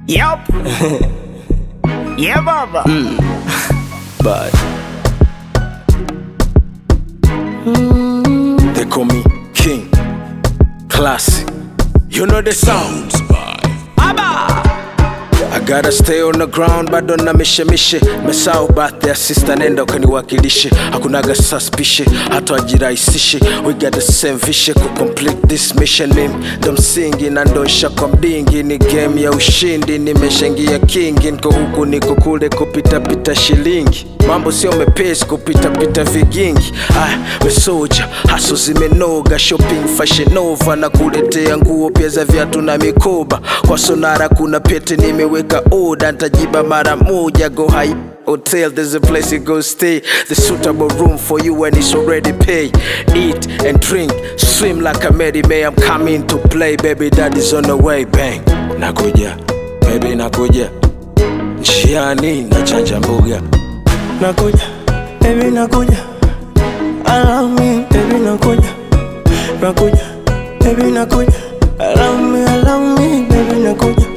Yup. yeah, baba. But they call me King Classic. You know the sounds. Abba. I gotta stay on the ground bado na mishe mishe mesao birthday sister nenda ukaniwakilishe hakunaga suspicion hata wajirahisishe we got the same vision ku complete this mission mimi ndo msingi na ndosha kwa mdingi ni game ya ushindi nimeshaingia kingi niko huku niko kule kupitapita shilingi mambo sio mepesi kupitapita vigingi aya wesoja haso zimenoga shopping fashion nova na kuletea nguo pia za viatu na mikoba kwa sonara kuna pete nimeweka oda ntajiba mara moja go high Hotel, there's a place you go stay. The suitable room for you and it's already paid. Eat and drink, swim like a Mary May. I'm coming to play, baby. Daddy's on the way, bang. Nakuja, baby, nakuja. Njiani nachanja mbuga. nakuja baby nakuja allow me baby nakuja nakuja baby nakuja allow me allow me baby nakuja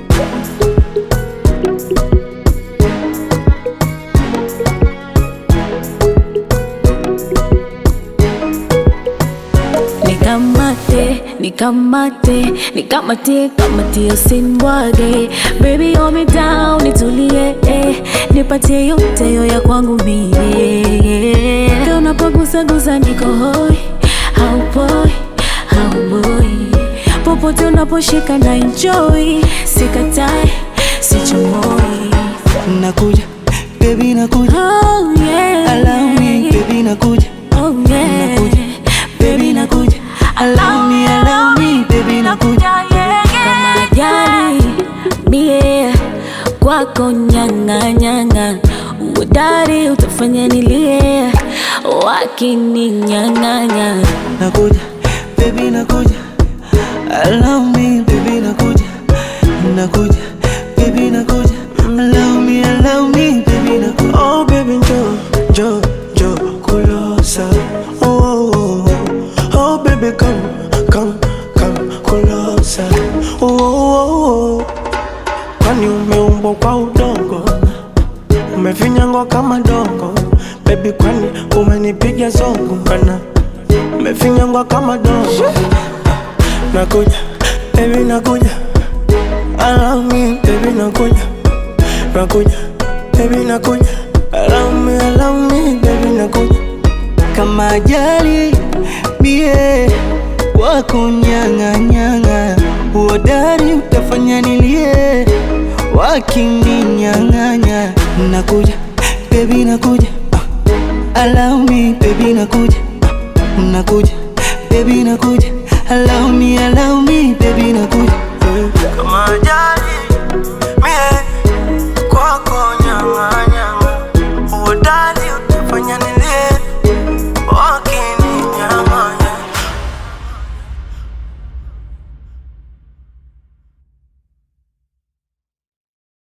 Nikamate, nikamate, nikamate, kamate usinibwage Baby hold me down, nitulie eh. Nipatie yote yo ya kwangu mie Kama unapogusagusa niko hoi Haupoi, hauboi Popote unaposhika na enjoy Sikatai, sichomoi nakuja baby nakuja Oh yeah allow me baby nakuja Oh yeah nakuja baby nakuja allow me allow me baby nakuja kama ajali mie kwako nyang'anyang'a uodari utafanya nilie wakininyang'anya nakuja baby nakuja allow me baby nakuja nakuja baby nakuja allow me allow me baby nakuja oh baby jo jo jo kulosa oh, oh, oh. oh baby come come come kulosa oh, oh, oh. kwani umeumbwa kwa udongo umefinyangwa kama dongo baby kwani umenipiga zongo kana umefinyangwa kama dongo nakuja baby nakuja allow me baby nakuja nakuja baby nakuja allow me allow me baby nakuja kama ajali mie kwako nyang'anyang'a uodari utafanya nilie wakininyang'anya nakuja baby nakuja ah. allow me baby nakuja ah. nakuja baby nakuja allow me allow